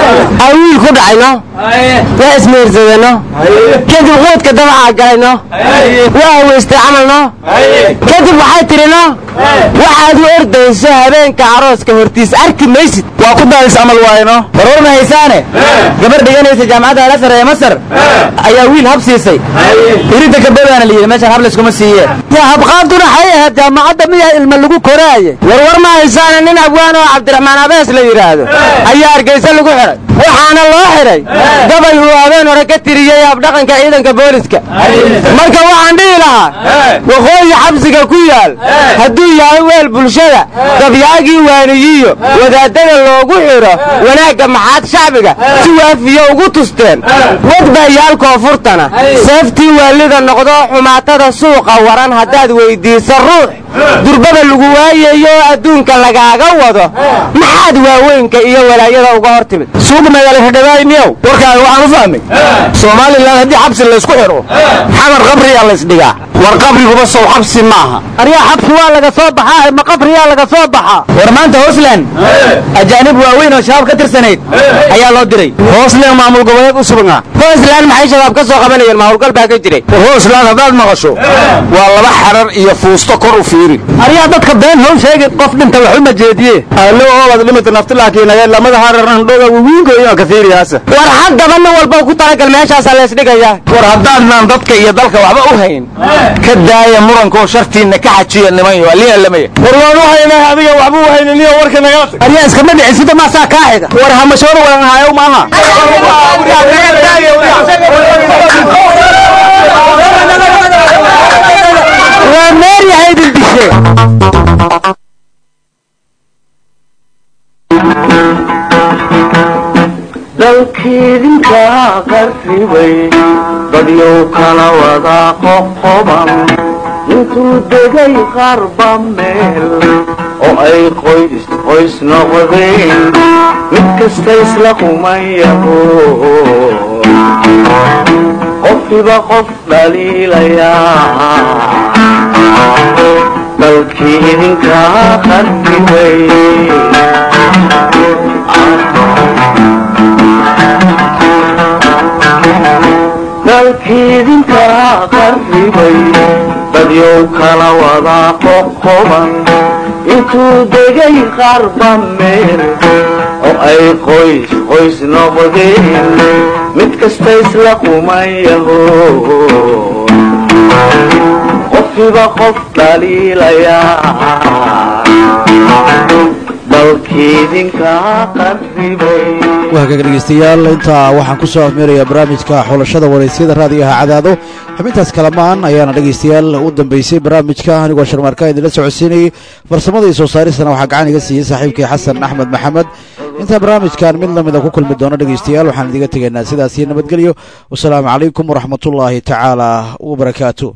awiil ku dhacayno waa ismeersadano kadib quudka dabacaa galayno waa haweystay camalno kadib waxay tidhino waxaad u ordayso habeenka arooska hortiis arki maysid waa ku daadis camal waayno warwar ma haysaane gabar dhiganaysa jaamacadda alasar ee masar ayaa wiil hab siisay iridda kabadaana la yidhi meeshaan hab layskuma siiyeen yaa habqaaduna waxay ahayd jaamacadda miyaa ilma lagu koraaye warwar ma haysaane nin abwaan oo cabdiraxmaan abees la yidhaahdo ayaa hargeysa lagu xidhay waxaana loo xidhay gabay uu habeen hore ka tiriyey habdhaqanka ciidanka booliska marka waxaan dhihi lahaa waqooyi xabsiga ku yaal hadduu yahay weel bulshada gabyaagii waaniyiyo wadaadada loogu xidho wanaagga maxaad shacbiga si waafiyo ugu tusteen wadbayaal koonfurtana seeftii waalida noqdo xumaatada suuqa waran haddaad weyddiiso ruux durbada lagu waayayo adduunka lagaaga wado maxaad waaweynka iyo walaayada uga hor timid suuq magaalakadhadaayniyow warkaaga waxaan u fahmay somalilan haddii xabsi laysku xidho xamar qabriyaa laysdhigaa war qabriguba sow xabsi maaha aryaa xabsi waa laga soo baxaa ma qabriyaa laga soo baxaa war maanta hoosland ajaanib waaweyn oo shabaab ka tirsanayd ayaa loo diray hoosland maamul goboleed u sugnaa hoosland maxay shabaab ka soo qabanayeen maamulgal baa ka jiray war hoosland haddaad maqasho waa laba xarar iyo fuusto kor u fiiri aryaa dadka been how sheegin qof dhinta wax uma jeediye allo oobad dhimata naftilaakiinaye lamada hararan dhoga wiwiinkoyo kasiiriyaasa war haddaba nin walba ku talagal meeshaasaa laysdhigayaa war haddaadnaan dadka iyo dalka waxba u hayn ka daaya murankaoo shartiinna ka xajiya nimanyo aliyalamaya war waan u haynaa adiga waxba u haynaniyo warka nagala tag aryaa iskama dhicin sida maasaa kaa xiga war hamashoor walan haayow maaha waa meeryahay idin dishe dalkiidinka qarribay dadyow kala wada qoqoban intuu degay qarba meel oo ay qoys qoys noqdeen mid kasta isla qumayaho qofkiba qof dhaliilayaa dalkii idinka qarribay dalkiidinka qarribay dadyow kala wada qoqoban intuu degay qarba meel oo ay qoys qoys noqdeen mid kasta isla qumayaho qofkiba qof dhaliilayaa dalkiidinka qarribay waagaga dhegeystayaal intaa waxaan ku soo afmeerayaa barnaamijka xulashada waraysyada raadigaha cadaado xubintaas kalamaan ayaana dhegeystayaal u dambeysay barnaamijka anigoo sharmaarka idinla socodsiinayay farsamada iyo soo saaristana waxaa gacan iga siiyey saaxiibkii xasan axmed maxamed intaa barnaamijkan mid lamida ku kulmi doono dhegeystayaal waxaan idiga tegaynaa sidaasiyo nabadgelyo wasalaamu calaykum waraxmatullaahi tacaala wabarakaatu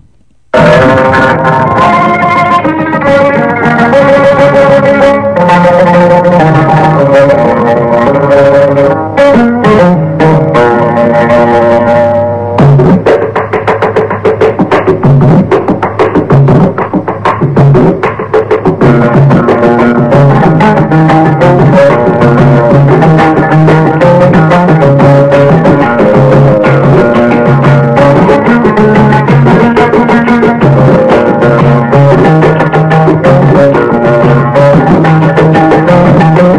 Thank you.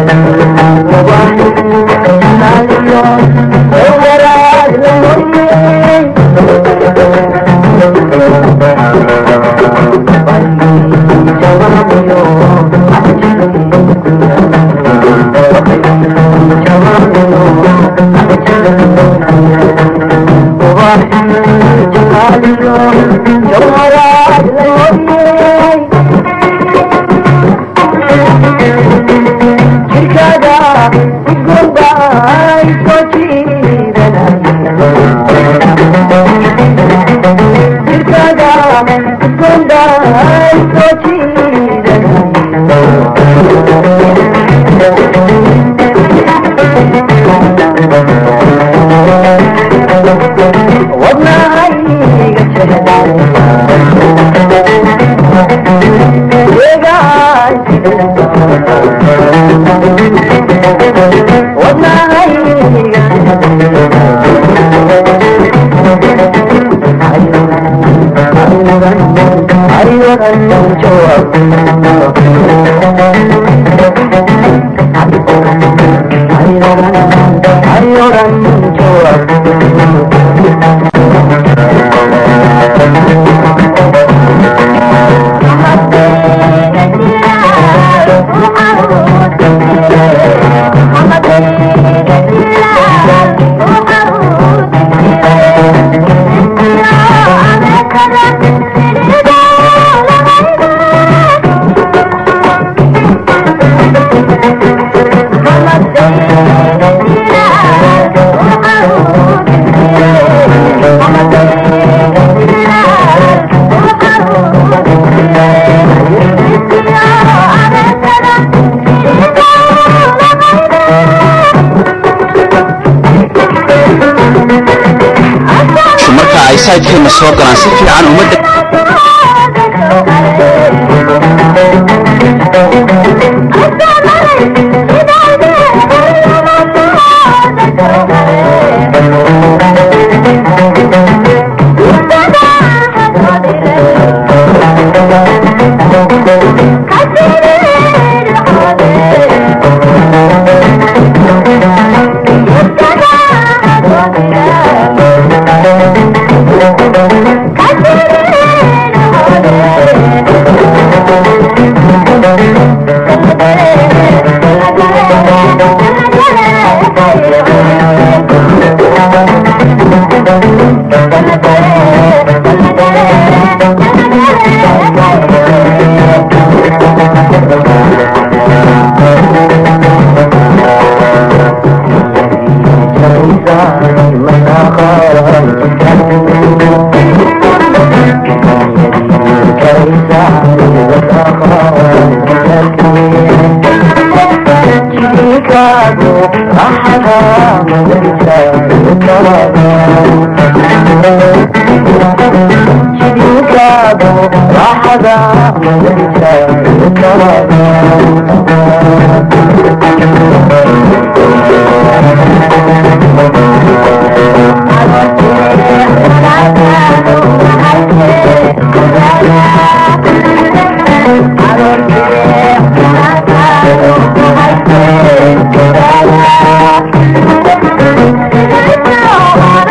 marka ay saydkeena soo galaan si fiican uma dheg Thank you.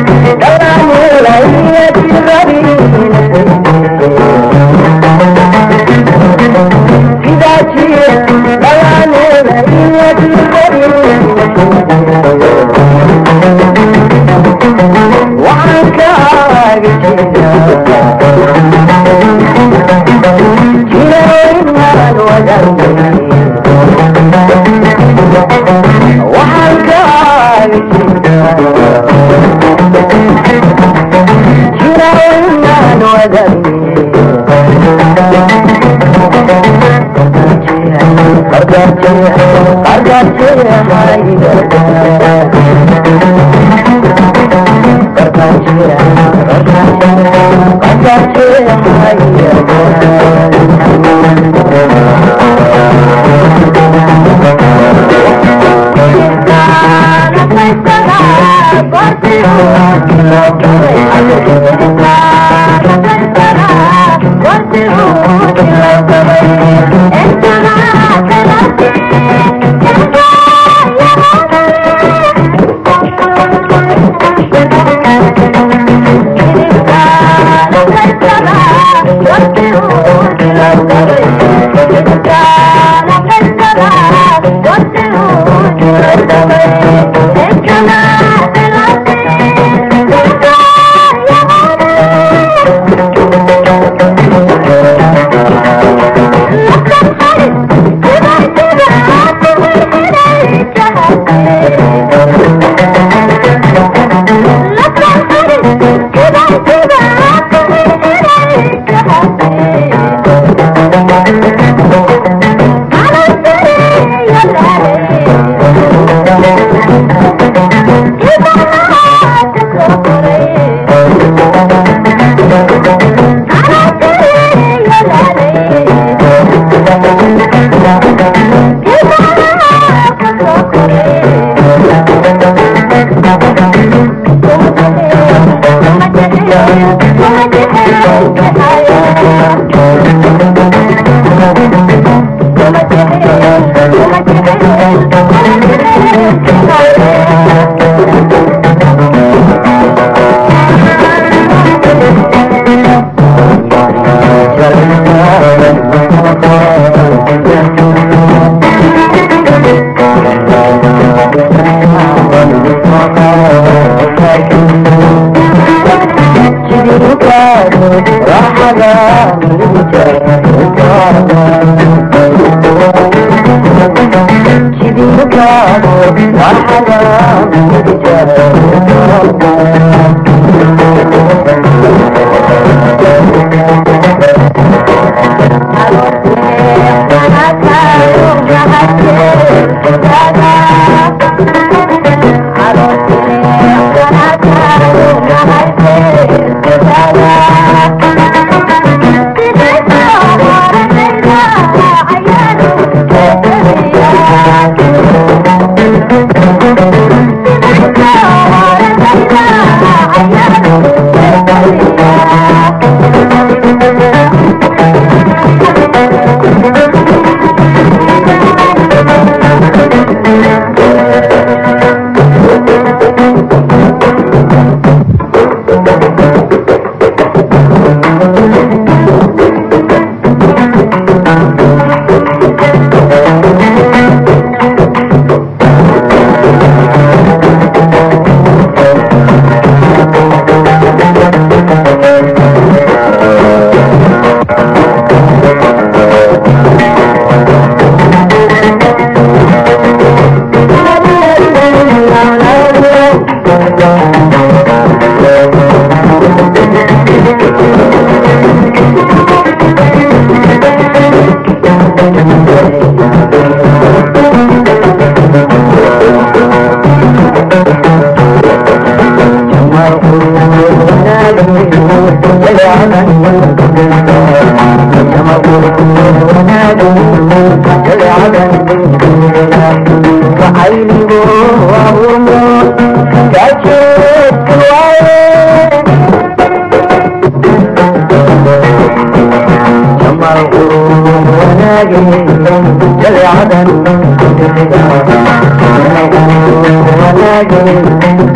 ولكن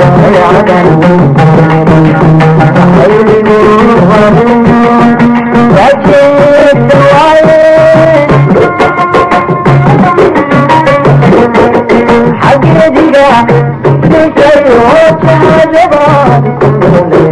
حق يديك